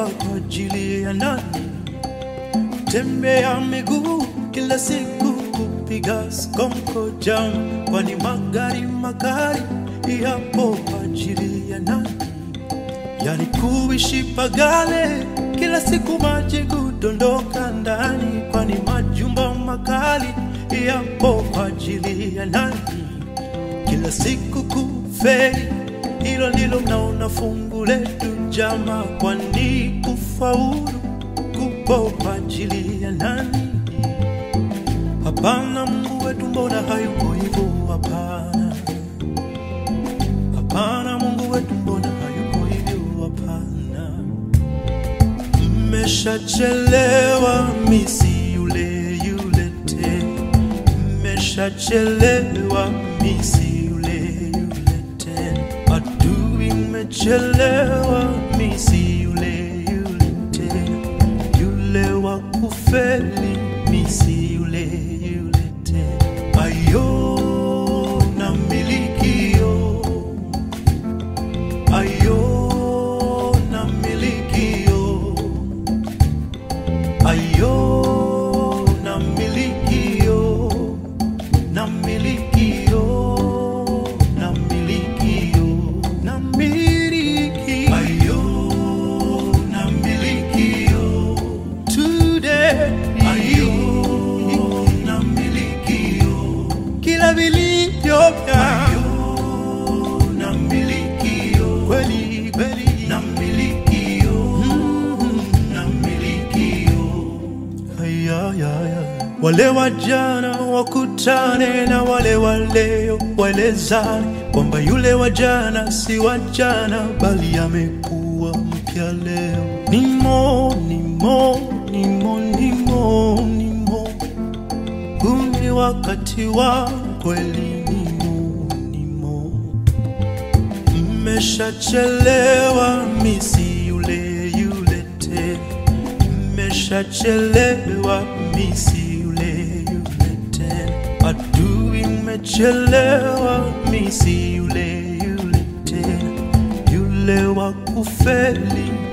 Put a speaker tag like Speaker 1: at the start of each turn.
Speaker 1: kwa ajili ya nani? Tembea miguu kila siku kupiga skonko jam, kwani magari magari yapo kwa ajili ya nani? Yani kuishi pagale kila siku maji kudondoka ndani, kwani majumba makali yapo kwa ajili ya nani? Kila siku kufeli, hilo ndilo mnaona fungu letu jama, kwani kufaulu kupo kwa ajili ya nani? Hapana, Mungu wetu mbona hayuko hivyo? Hapana, hapana, Mungu wetu mbona hayuko hivyo? Hapana, mmeshachelewa, misi yule yule tena, mmeshachelewa, misi yule yule tena, adui mmechelewa, misi yule yule tena, yule wa kufeli, misi yule yule tena, ayo na milikio ayo na milikio ayo na milikio na milikio na milikio na miliki ayo na milikio today ayo na milikio kila vilivyo vya na milikio kweli kweli na milikio na milikio ayayaya wale wajana wakutane na wale waleo waelezane kwamba yule wajana si wajana bali amekuwa mpya leo nimo nimo nimo nimo nimo huu ni wakati wa kweli nimo nimo mmeshachelewa misi yule yule tena mmeshachelewa misi yule yule tena adui mmechelewa misi yule yule tena yule wa kufeli